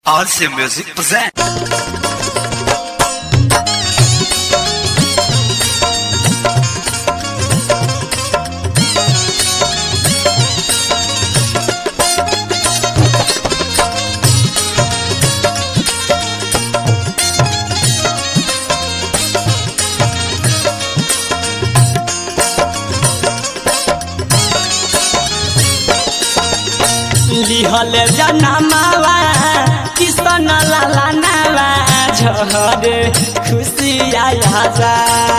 RC Music present. लिहल जनमावा किसन लाला नावा झहर खुशी आया जा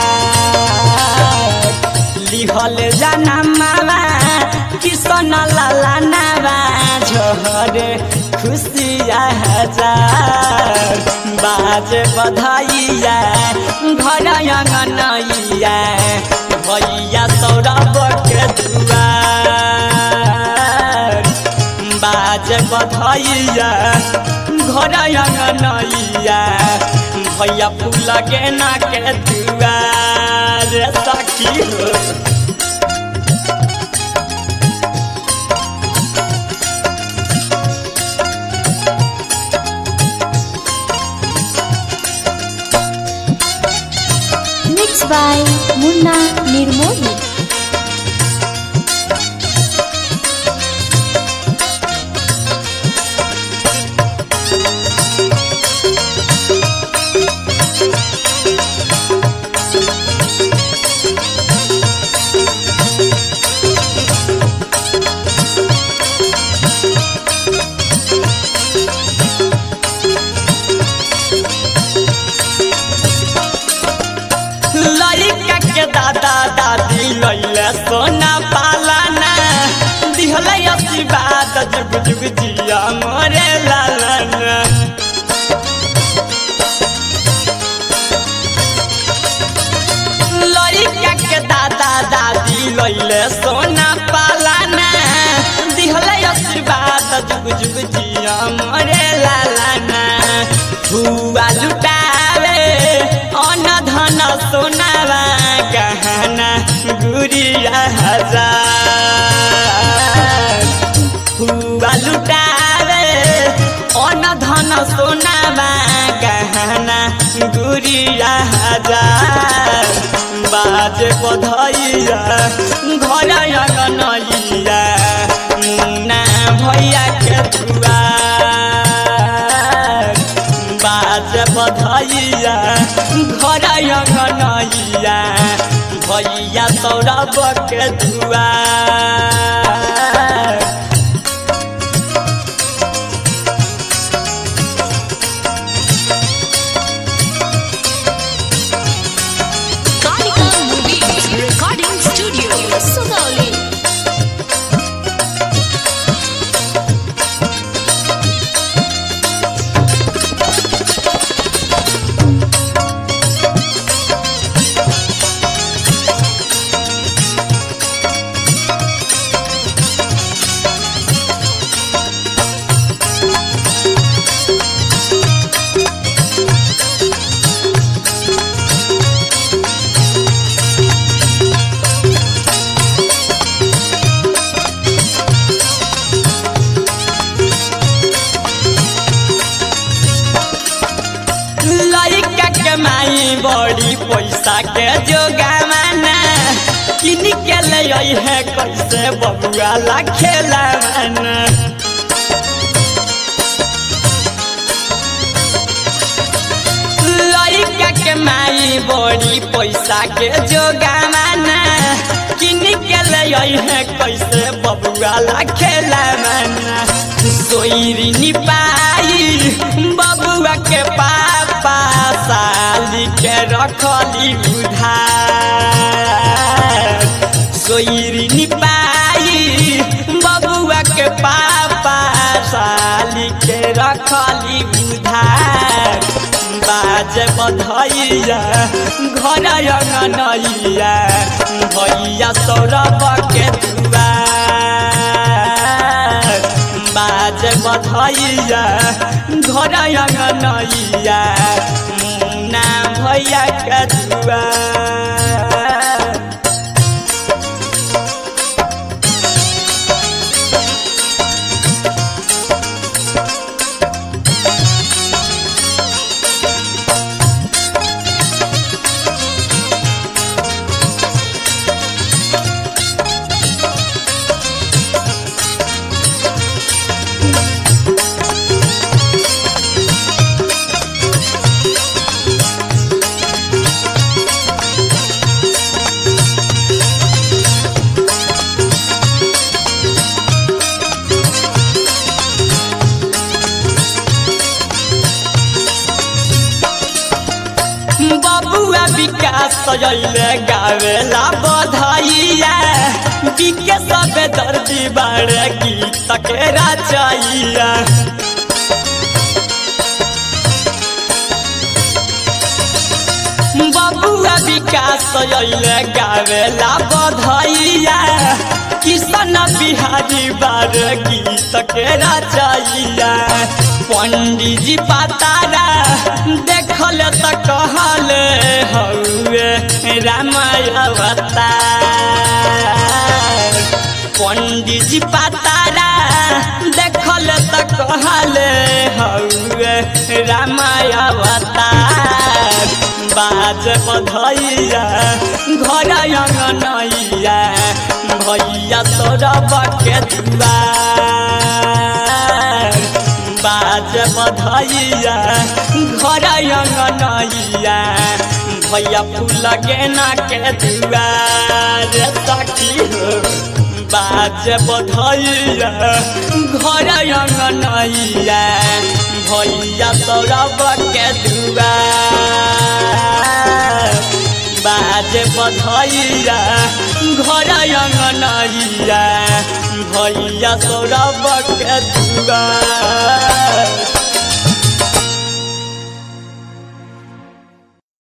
लिहल जनमावा किसन लाला नावा झहर खुशी आया जा बाज बधाइया घर अंगनैया भैया सौरभ के दुआर बाज बधैया घर अंगनैया भैया फूल गेना के दुआर सखी हो Mixed by Munna Nirmoli. लड़का के दादा दादी लैले सोना पालाना दिहल आशीर्वाद जुग जुग जिया मोरे लालना लड़का के दादा दादी लैले सोना पालाना दिहल आशीर्वाद जुग जुग जिया मोरे लालना हुआ लुटावे अन धन सोनावा गहना गुरिया हजार हुआ लुटावे अन धन सोनावा गहना गुरिया हजार बाज बधैया घर अंगनैया मुन्ना भैया के दुआर बाज बधैया घर अंगनैया भैया सौरभ के दुआर Karnika Movies Recording Studio. Sugauli. लड़का के माई बड़ी पैसा के जोगावाना किन के ले आई है कैसे बबुआ ला खेलावाना लड़का के माई बड़ी पैसा के जोगावाना किन के ले आई है कैसे बबुआ ला खेलावाना सोईरी नी पाई बबुआ के पापा साली के रखली उधार सोईरी नी पाई बबुआ के पापा साली के रखली उधार बाज बधैया घर अंगनैया भैया सौरभ के दुआर बाज बधैया घर अंगनैया मुन्ना भैया के दुआर विकास सजैले गावेला बधाइया बिके सबे दर्दी बाड़े गीत के रचैया बबुआ विकास सजैले गावेला बधाइया किशन बिहारी बार गीत के रचैया पंडित जी पतारा देखल त कहल हौवे रामाय अवतार पंडित जी पतारा देखल त कहल हौवे रामाय अवतार बाज बधैया घर अंगनैया भैया तोरब के दुआर बाज बधैया घर अंगनैया भैया फूल गेना के दुआर सखी हो बाज बधैया घर अंगनैया भैया तोरब के दुआर बाज बधैया घर अंगनैया भैया तोरब के दुआर